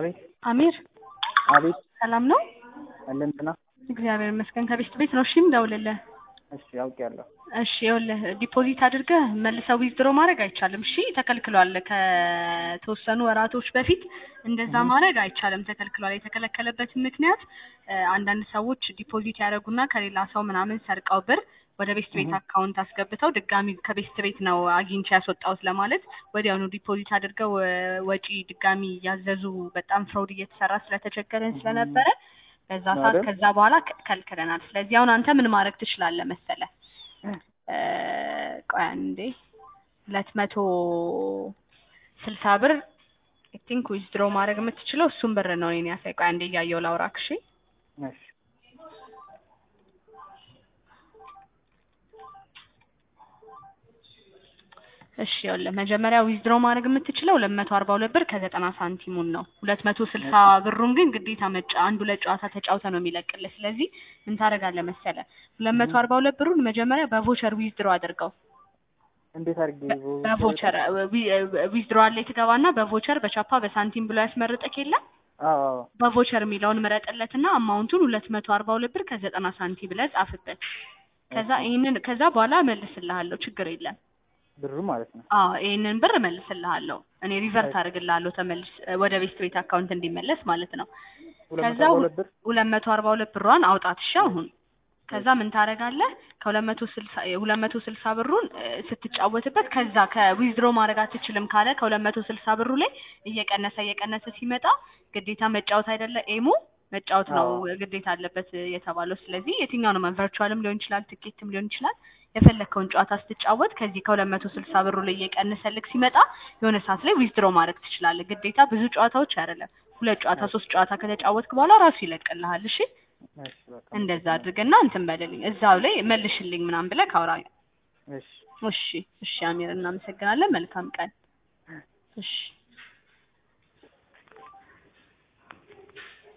አቤት አሚር አቤት ሰላም ነው? አለን እንትና እግዚአብሔር ይመስገን። ከቤት ቤት ነው። እሺ እንደውልልህ። እሺ አውቄያለሁ። እሺ ይኸውልህ ዲፖዚት አድርገህ መልሰው ዊዝድሮ ማድረግ አይቻልም። እሺ ተከልክሏል። ከተወሰኑ ወራቶች በፊት እንደዛ ማድረግ አይቻልም፣ ተከልክሏል። የተከለከለበትን ምክንያት እ አንዳንድ ሰዎች ዲፖዚት ያደረጉና ከሌላ ሰው ምናምን ሰርቀው ብር ወደ ቤስት ቤት አካውንት አስገብተው ድጋሚ ከቤስት ቤት ነው አግኝቼ ያስወጣሁት ለማለት ወዲያውኑ ዲፖዚት አድርገው እ ወጪ ድጋሚ እያዘዙ በጣም ፍራውድ እየተሰራ ስለተቸገረን ስለነበረ በዛ ሰዓት አይደል? ከዛ በኋላ ከ- ከልክለናል። ስለዚህ አሁን አንተ ምን ማድረግ ትችላለህ መሰለህ? እ ቆይ አንዴ ሁለት መቶ ስልሳ ብር አይ ቲንክ ዊዝድሮ ማድረግ የምትችለው እሱን ብር ነው። እኔን ያሳይ። ቆይ አንዴ እያየሁ ላውራክ። እሺ እሺ እሺ ይኸውልህ መጀመሪያ ዊዝድሮ ማድረግ የምትችለው ሁለት መቶ አርባ ሁለት ብር ከዘጠና ሳንቲሙን ነው። ሁለት መቶ ስልሳ ብሩን ግን ግዴታ መጫ አንድ ሁለት ጨዋታ ተጫውተ ነው የሚለቅልህ። ስለዚህ ምን ታደርጋለህ መሰለህ ሁለት መቶ አርባ ሁለት ብሩን መጀመሪያ በቮቸር ዊዝድሮ አድርገው። እንዴት አድርጌ በቮቸር ዊዝድሮ አለ ትገባና በቮቸር በቻፓ በሳንቲም ብሎ ያስመርጥክ የለ አዎ አዎ በቮቸር የሚለውን ምረጥለትና አማውንቱን ሁለት መቶ አርባ ሁለት ብር ከዘጠና ሳንቲም ብለህ ጻፍበት። ከዛ ይሄንን ከዛ በኋላ እመልስልሃለሁ ችግር የለም። ብሩ ማለት ነው። አዎ ይሄንን ብር እመልስልሃለሁ እኔ ሪቨርት አድርግልሃለሁ ተመልስ ወደ ቤስት ቤት አካውንት እንዲመለስ ማለት ነው። ሁለት መቶ ከዛ አርባ ሁለት ብር ሁለት መቶ አርባ ሁለት ብሯን አውጣት እሺ አሁን ከዛ ምን ታደርጋለህ ከሁለት መቶ ስልሳ ሁለት መቶ ስልሳ ብሩን እ ስትጫወትበት ከዛ ከዊዝድሮ ማድረግ አትችልም ካለ ከሁለት መቶ ስልሳ ብሩ ላይ እየቀነሰ እየቀነሰ ሲመጣ ግዴታ መጫወት አይደለ ኤሙ መጫወት ነው አዎ። ግዴታ አለበት የተባለው። ስለዚህ የትኛውንም ቨርቹዋልም ሊሆን ይችላል ትኬትም ሊሆን ይችላል የፈለግከውን ጨዋታ ስትጫወት ከዚህ ከሁለት መቶ ስልሳ ብሩ ላይ እየቀነሰልክ ሲመጣ የሆነ ሰዓት ላይ ዊዝድሮ ማድረግ ትችላለህ። ግዴታ ብዙ ጨዋታዎች አይደለም ሁለት ጨዋታ ሶስት ጨዋታ ከተጫወትክ በኋላ ራሱ ይለቅልሃል። እሺ እሺ በቃ እንደዛ አድርግና እንትን በልልኝ እዛው ላይ መልሽልኝ ምናምን ብለህ ካውራኝ። እሺ እሺ እሺ አሚር እናመሰግናለን። መልካም ቀን። እሺ